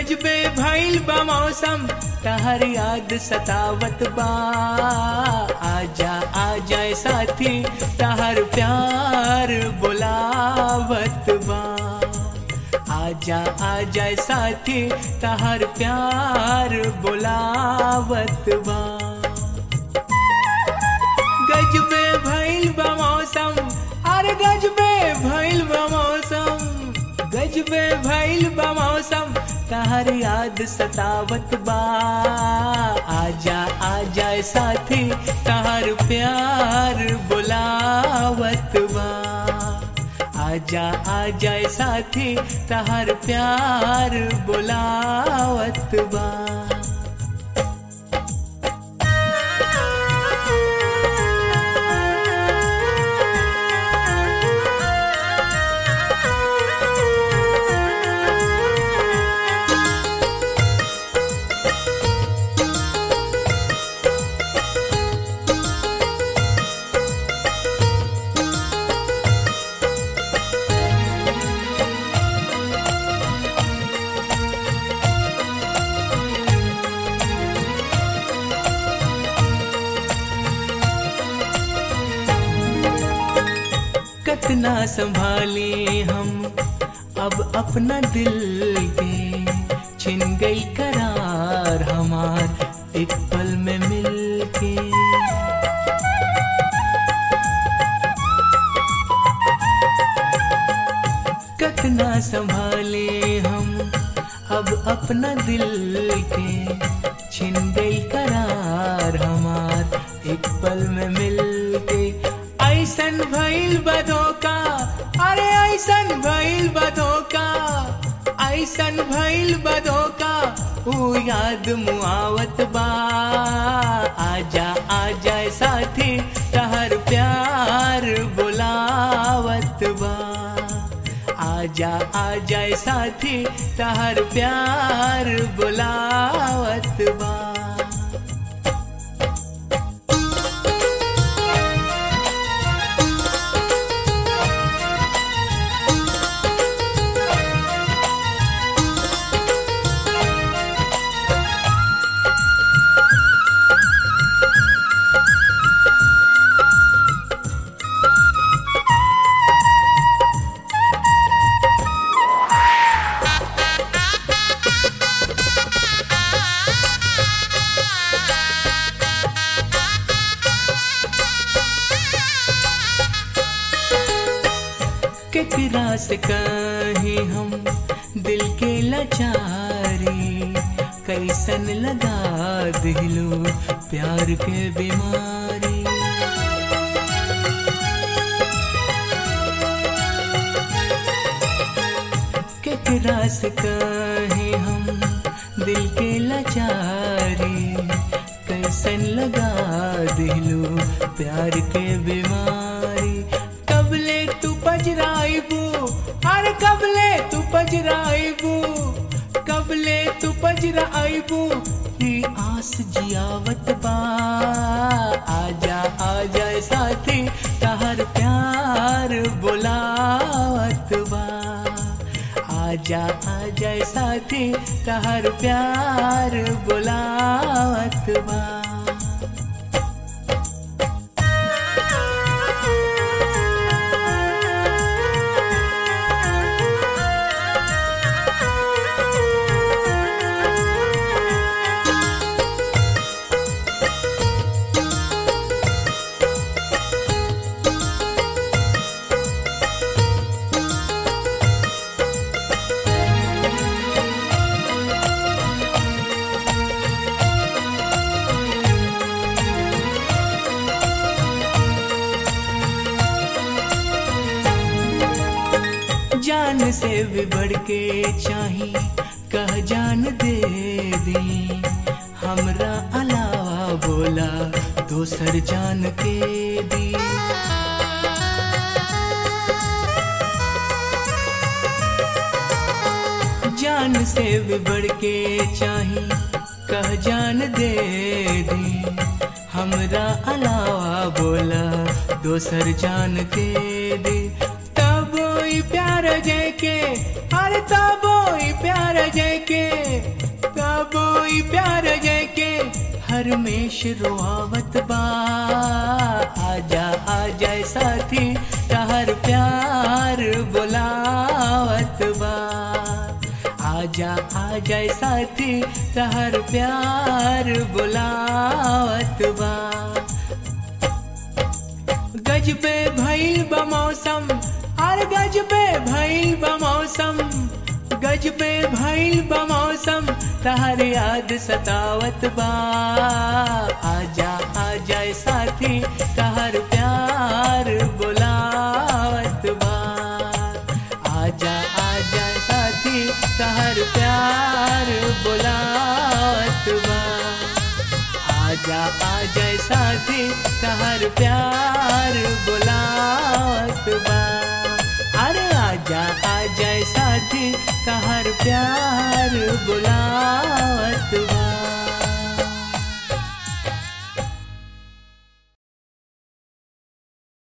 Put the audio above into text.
गजबे भइल बा मौसम तहर याद सतावत बा आजा आजा साथी तहर प्यार बुलावत बा आजा आजा साथी तहर प्यार बुलावत बा गजबे भइल बा मौसम अरे गजबे भइल बा मौसम गजबे भइल बा मौसम तहर याद सतावत बा आजा आजा साथी तहर प्यार बुलावत बा आजा आजा साथी तहर प्यार बुलावत बा कितना संभाले हम अब अपना दिल के छिन गई करार हमार एक पल में मिल के कितना संभाले हम अब अपना दिल के छिन गई करार हमार एक पल में मिल के ऐसन भइल बधोका अरे ऐसन भइल बधोका ऐसन भइल बधोका ऊ याद मुआवत बा आजा आजा साथी तहर प्यार बुलावत बा आजा आजा साथी तहर प्यार बुलावत बा केकरा से कहे हम दिल के लाचारी कैसन लगा दिलो प्यार के बीमारी केकरा से कहे हम दिल के लाचारी कैसन लगा दिलो प्यार के बीमारी कबले तू पजराइबू अरे कबले तू पजराइबू कबले तू पजराइबू ही आस जियावत बा आजा आजा साथी तहर प्यार बुलावत बा आजा आजा साथी तहर प्यार बुलावत बा जान से भी बढ़ के चाही कह जान दे दी हमरा अलावा बोला दोसर जान के दी जान से भी बढ़ के चाही कह जान दे दी हमरा अलावा बोला दोसर जान के दे तब ई प्यार जय के अरे तब ई प्यार प्यार जय के कबो ई प्यार जय के हर मेश रोआवत बा आजा आजा साथी तहर प्यार बुलावत बा आजा आजा साथी तहर प्यार बुलावत बा गज पे भइल बा मौसम अरे गज पे भइल बा मौसम गज पे भइल बा मौसम तहर याद सतावत बा आजा आजा साथी तहर प्यार बुलावत बा आजा आजा साथी तहर प्यार बुलावत बा आजा आजा साथी तहर प्यार बुलावत बा अरे आजा आजा साथी तहर प्यार बुलावत बा